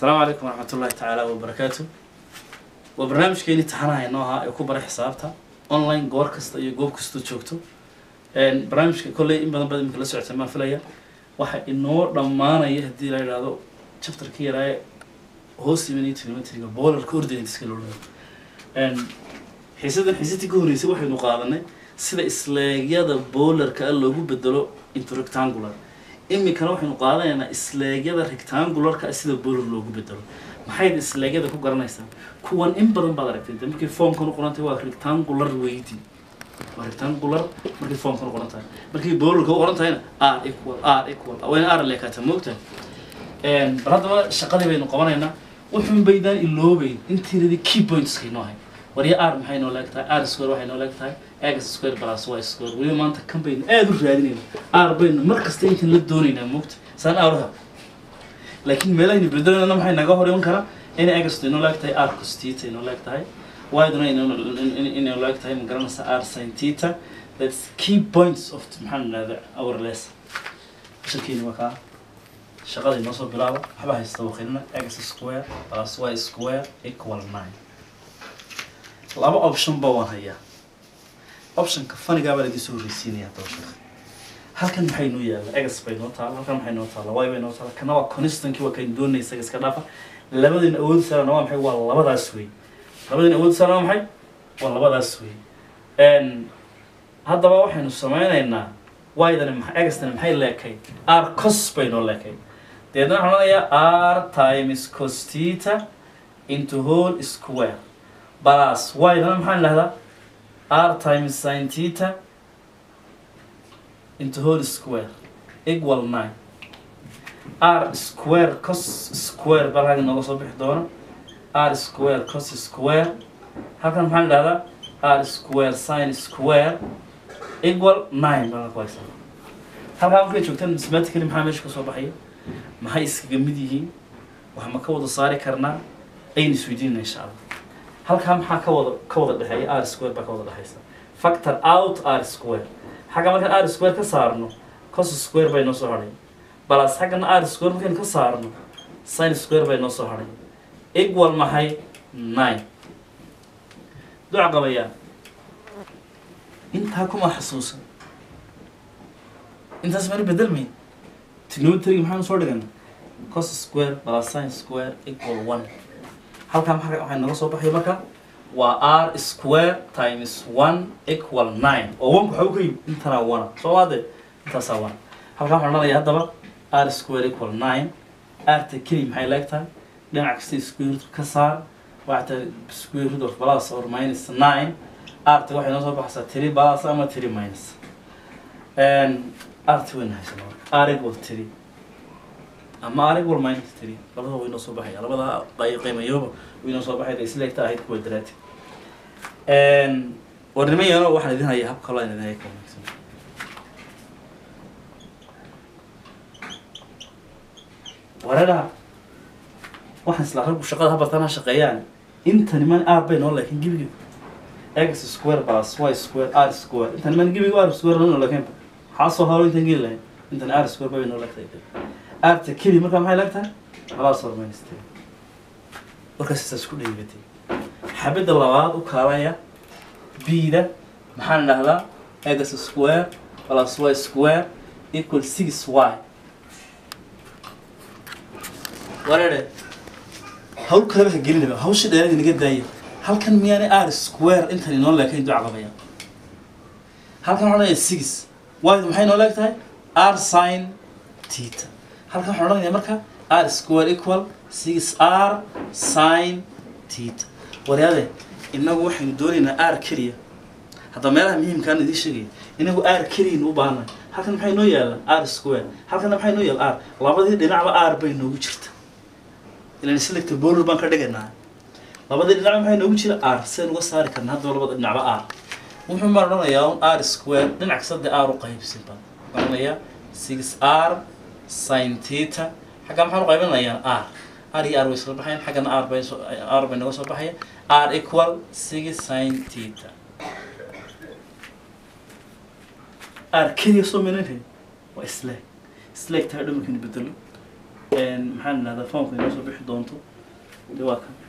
asalaamu calaykum waraxmat ullahi tacaala wabarakaatu waa barnaamijkeeni taxanaha inoo ahaa ee ku bara xisaabta online goor kasta iyo goob kastoo joogto barnaamijka kolley in badan baad iminka la socotay maan filaya waxa inoo dhammaanaya haddii la yidhaahdo chapterka yaraaye hoos imanaya trimetriga boolarka ordinatiska loo dhaho xiisadan xiisadii ka horreysay waxaynu qaadanay sida isleegyada boolarka ah loogu bedelo into rectangular iminkana waxaynu qaadanaynaa isleegyada rectangularka ah sida boolar loogu bedelo maxayd isleegyada ku garanaysaa kuwan in badan baad aragtay de markay formkan u qorantay waa rectangular weydi waa rectangular markay formkan u qoran tahay markay boolarka u qoran tahayna r equal r equal wayna r leekaata moogtahay bal haddaba shaqadii baynu qabanaynaa wuxuun baydaan iloobeyn intiiradi key pointska inoo hay warya r maxay noo leeg tahay r square waxay noo leeg tahay x square plus y square weliba maanta kan baynu aada u raadinayna r baynu mar kasta intan la doonaynaa moogta saan r laakiin meelahaynu bedelayna maxay naga hor iman karaa inay agasto inoo leeg tahay r cos theta inoo leeg tahay yduna inay leeg tahay ma garanaysa r sin theta that's key points of maxaan idhahda our lesson shirkiini waa kaa shaqada inoo soo bilaaba waxba haysta waqinina x square plus y square equal nine laba option ba waan hayaa optionka fanigaa baa laidin soo horreysiinaya haddaba sheekh halkan maxay noo yaalla egas bay noo taala halkan maxay noo taala y bay noo taala kana waa constantkii waa kayn doonaysa isaga iska dhaafa labadin awood saarana waa maxay waa labadaas wey labadin awood saarana waa maxay waa labadaas wey haddaba waxaynu sameynaynaa ydana ma egasdana maxay leekay r cos bay noo leekay deedna waxaan odhanayaa r times cos theta into whole square plus ydana maxaan idhahdaa r times sin theta into whole square equal nine r square cos square bal halkan nooga soo bixi doona r square cos square halkan maxaan idhahdaa r square sin square equal nine baa ku haysaa halkaa markay joogtaan mathematically maxaa meesha kasoo baxaya maxay iskaga mid yihiin wax ma ka wada saari karnaa aynu isweydiinana insha allah halkaa maxaa ka wada ka wada dhexeeya r square baa ka wada dhexeysa factor out r square xagga markaan r square ka saarno cos square bay noo soo hadhay balas xaggana r square markaynu ka saarno sin square bay noo soo hadhay equal maxay nine duca qabayaa intaa kuma xasuusan intaas mana bedelmay trigonometryga maxaanu soo dhigana cos square plus sin square equal one halkaa maa waxay naga soo baxay marka waa r square times one equal nine oo onku waxaa u ka yimi intanaa one soo maade intaasaa one halkaa waxaan odhanaya haddaba r square equal nine rta keli maxay leeg tahay dhinac kasta square root ka saar waxay tahay square root of plus or minus nine rta waxay noo soo baxaysaa three plus ama three minus rta wayna haysana r equal three ama r equal minus three labada way noo soo baxaya labada qiimayooba way noo soo baxaya isleegta ahayd kuwa daraati warnimayano waxaan idin hayaa habka kaloo aan idin haya ka wanaagsan wareeraha waxaan isla raggu shaqada habartaan ha shaqeeyaan intani man r bay noo laakiin gebiga x square plus y square r square intani man gebiga r square noo laakiin maxaa soo haro intan geli lahayn intani r square bay noo laagtahay arta keli markaa maxay laagtahay labaas hormayniste warkaas isaas ku dhaybatay xabadda labaad u kaalaya b-da maxaan idhahdaa x square plus y square equal six y wareere hawl kaleba ha gelinaba hawsha dheerada naga daaya halkan miyaanay r square intan inoo leekayn duca qabaya halkan waxaan odhanaya six y maxay noo leeg tahay r sin theta halkan waxaan odhanayaa marka r square equal six r sin theta waryaade inagu waxaynu doonaynaa r keliya hadda meelaha muhiimkaan idiin sheegaya inagu r keliyaynu u baahanay halkan maxay noo yaallaan r square halkana maxay noo yaal r labadii dhinacba r bay noogu jirta ilan selector border baan ka dhigaynaa labadii dhinacba maxay noogu jira r seen uga saari karna haddaba labada dhinacba r wuxuu baan odhanayaa un r square dhinac kasta dee r u qaybsan baan odhanayaa six r sin theta xagga maxaan u qaybinayaa r r iyo r way isla baxayan xaggana r bay soo r bay naga soo baxaya r equal six sin theta r keliya soo menanhay waa isleeg isleeg tahay dhamarkaynu bedelo maxaan idhahdaa foomka inoo soo bixi doonto de waa kan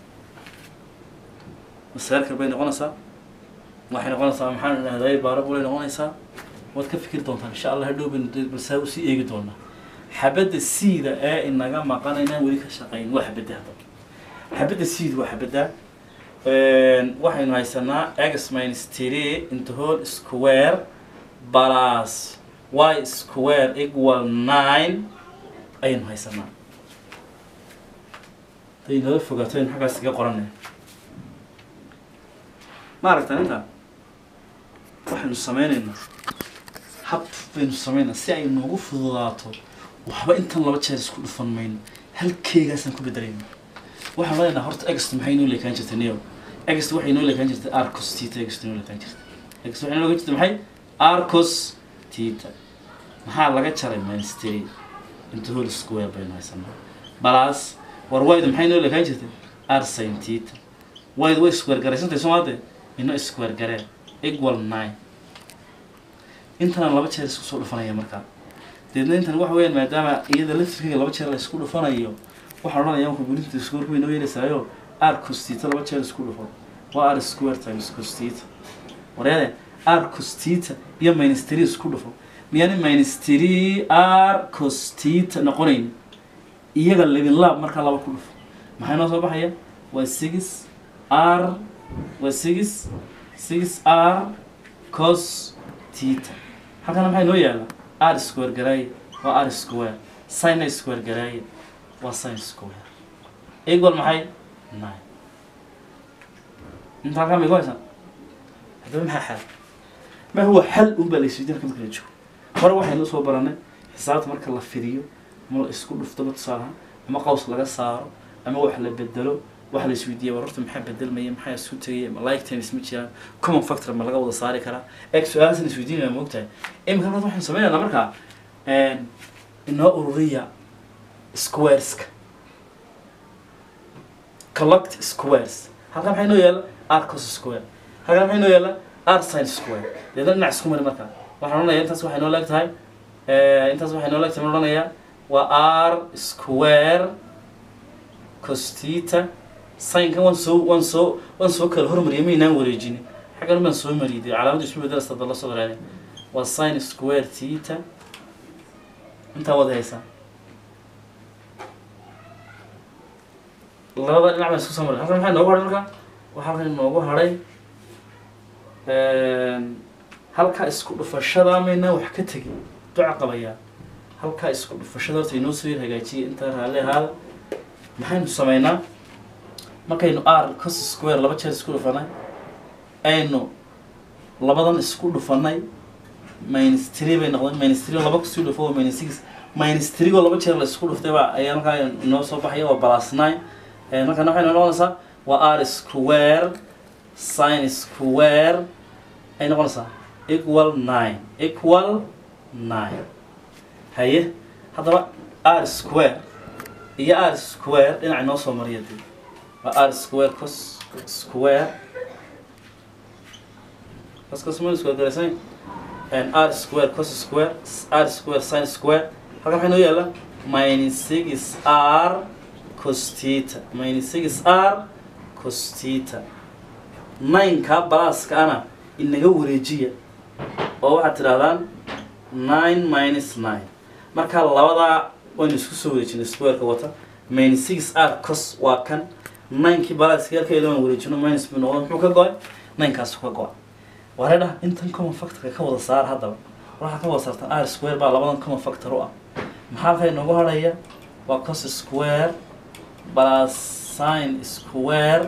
masaarkal bay noqonaysaa waxay noqonaysaa maxaan idhahdaa baarabulay noqonaysaa waad ka fikir doontaan insha allah hadhow baynu de balsaa usii eegi doonaa xabadda siida ee inaga maqan inaan weli ka shaqayn waa xabadda haddaba xabadda siid waa xabadda waxaynu haysanaa x minus three into whole square plus y square equal nine ayaynu haysanaa haday nala fogaato aynu xaggaas iga qoranay ma aragtaan intaa waxaynu sameynaynaa hab baynu sameynaa si ay noogu fududaato waxba intan laba jeer isku dhufan mayno halkeegaasaan ku bedelayna waxaan leenaha horta ext maxay inoo leekaan jirtay neo ext waxay inoo leekaan jirtay arcos tita ext inoo leekaan jirtay ext waxay inoo leekaan jirtay maxay arcos tita maxaa laga jaray minus three into whole square baynu haysanaa balaas war wayda maxay inoo leekaan jirtay r sin tita wayda way square garaysantay soomaade ino square garee equal nine intana laba jeer isku soo dhufanaya markaa deedna intan waxa weeyaan maadaama iyada laftirkeyga laba jeer la isku dhufanayo waxaan odhanayaa marka bulinta square way noo yeelaysaayo r costita laba jeer isku dhufo waa r square times costita wareede r costita iyo minus three isku dhufo miyaani minus three r costita noqonayn iyaga labin laab markaa laba ku dhufo maxay noo soo baxaya waa six r waa six six r cos tita halkana maxay noo yaala r square garaaye waa r square sin square garaaye waa sin square equal maxay nine inta halkaa may ku haysan haddaba maxaa xal ma huwa xal un baa la isweydiin marka marka la joogo hore waxaynu soo baranay xisaabta marka la fidiyo ama la isku dhuftaba tusaalaha ama qaws laga saaro ama wax la bedelo waxa la isweydiiya war horta maxaa bedelmaya maxaa isku tegaya ma like times ma jiraan common factor ma laga wada saari karaa eeg su-aalahaas isweydiinaya ma ogtahay imika halkaas waxaynu sameynaynaa markaa inoo ururiya squareska collect squares halkan maxay noo yaala r cos square halkan maxay noo yaala r sin square deedna dhinac isku mari markaa waxaan odhanayaa intaas waxay noo leeg tahay intaas waxay noo leeg tahay ma odhanayaa waa r square costita sinkan waan soo waan soo waan soo kala hormariyay maynaan wareejinin xaggan baan soo mariyay dee calaamadda isma bedelaysa dalla soo dareere waa sin square tita intaa wada haysaa labada dhinac baan isku soo maray halkan maxaa noogu hadhay marka waxaa halkan noogu hadhay halkaa isku dhufashada maynaan wax ka tegin duca qabayaa halkaa isku dhufashada horta inoo soo yar hagaajiyay intaa raalli ahaada maxaynu sameynaa markaynu r cos square laba jeer isku dhufanay aynu labadan isku dhufanay minus three bay noqdeen minus three laba kusii dhufo waa minus six minus three oo laba jeer la isku dhuftay baa ayaa markaa inoo soo baxaya waa plus nine markana waxay noqonaysaa waa r square sin square ay noqonaysaa equal nine equal nine haye haddaba r square iyo r square dhinaca inoo soo mariya dee waa r square cos square cos cos minus square garaysan and r square cos square r square sin square halkan maxay noo yaala minus six r cos theta minus six r cos theta nine-ka balaaska ana inaga wareejiya oo waxaad tidhahdaan nine minus nine marka labadaa waynu isku soo wareejinay squareka wata minus six r cos waa kan ninekii balaaska halkeeda waan wareejino minus buu noqdo muxuu ka go-ay ninekaasu ka go-ay wareedha intan common factorka ka wada saar haddaba waxaa ka wada saartan r square baa labadan common factor u ah maxaa halkaa inoogu hadhaya waa cos square plus sin square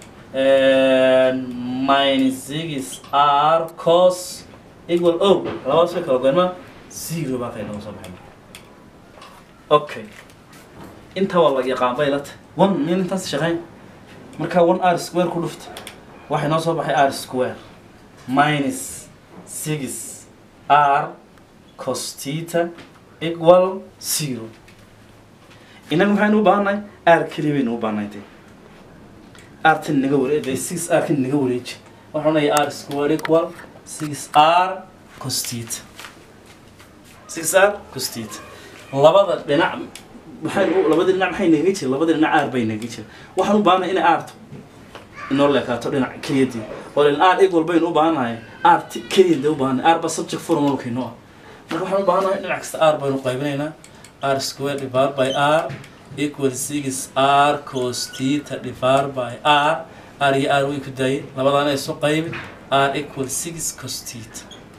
minus six r cos equal o labadaas way kala goyn ma zero baa halkaa inoogu soo baxay okay intaa waa la yaqaan bay la tahay one miyaan intaas shaqeyn markaa one r square ku dhufta waxay noo soo baxay r square minus six r cos theta equal zero inaga maxaynu u baahannahay r keliya baynu u baahannahay dee r tan naga ware dee six r kan naga wareeji waxaan odhanaya r square equal six r cos theta six r cos theta labada dhinac maxay u- labadii dhinac maxay naga jira labadii dhinac aar bay naga jira waxaan u baahanay inay aarto inoo leekaato dhinac keliyadii oo len aar ig walbaynu u baahannahay aar ti- keliyadee u baahanay aar ba subject formalkayno ah marka waxaan u baahannahay dhinac kasta aar baynu qaybinaynaa r square divided by r equal six r cos theta divided by r r iyo r way ku daayay labadaana isu qaybi r equal six cos theta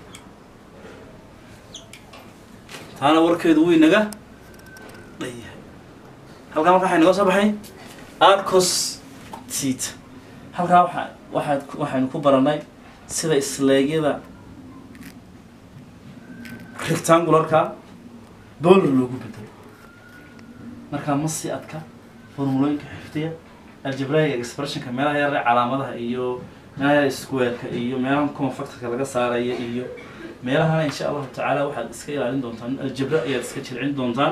taana warkeedu wuu inaga dhayahay halkaa marka waxay naga soo baxay r cos theta halkaa waxa waxaad ku- waxaynu ku baranay sida isleegyada rectangularka dollar loogu bedelo markaa ma sii adka formulooyinka xifdiya algebraic expressionka meelaha yar calaamadaha iyo meelaha yar squareka iyo meelaha common factorka laga saaraya iyo meelahana insha allahu tacaala waxaad iska ilaalin doontaan aljebra ayaad iska jilcin doontaan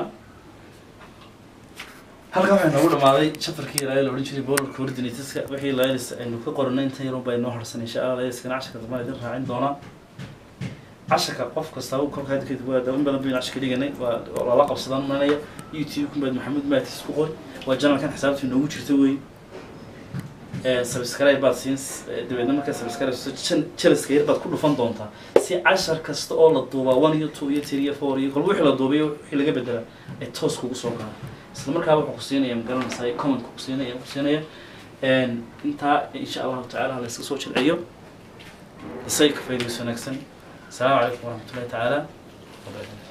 halkan waxay noogu dhamaaday chapterkii ilaahay la odhan jiray polar coordinateska wixii laylis aynu ka qoranay inta yarun baa inoo harsan insha allah layliskana casharka dambaan idin raacin doonaa casharka qof kasta uu kolkaa kadib waa in badan baynu casharka dhiganay waa waa lala qabsadaan manaya youtube kumbaad maxamuud maatis ku qor waa janalkan xisaabta inoogu jirta wey subscribe baad siin dabeedna markaa subscribe jalaska yar baad ku dhufan doontaa si cashar kasta oo la duubaa one iyo two iyo three iyo four iyo kolba wixii la duubay wixii laga bedelaa ay toos kugu soo galaan isla markaa wuxuu ku siinaya magaranaysaa comment ku siinaya ku siinaya intaa insha allahu tacaala la iska soo jilciyo isaga ka faa'iidayso wanaagsan السلام عليكم ورحمة الله تعالى وبركاته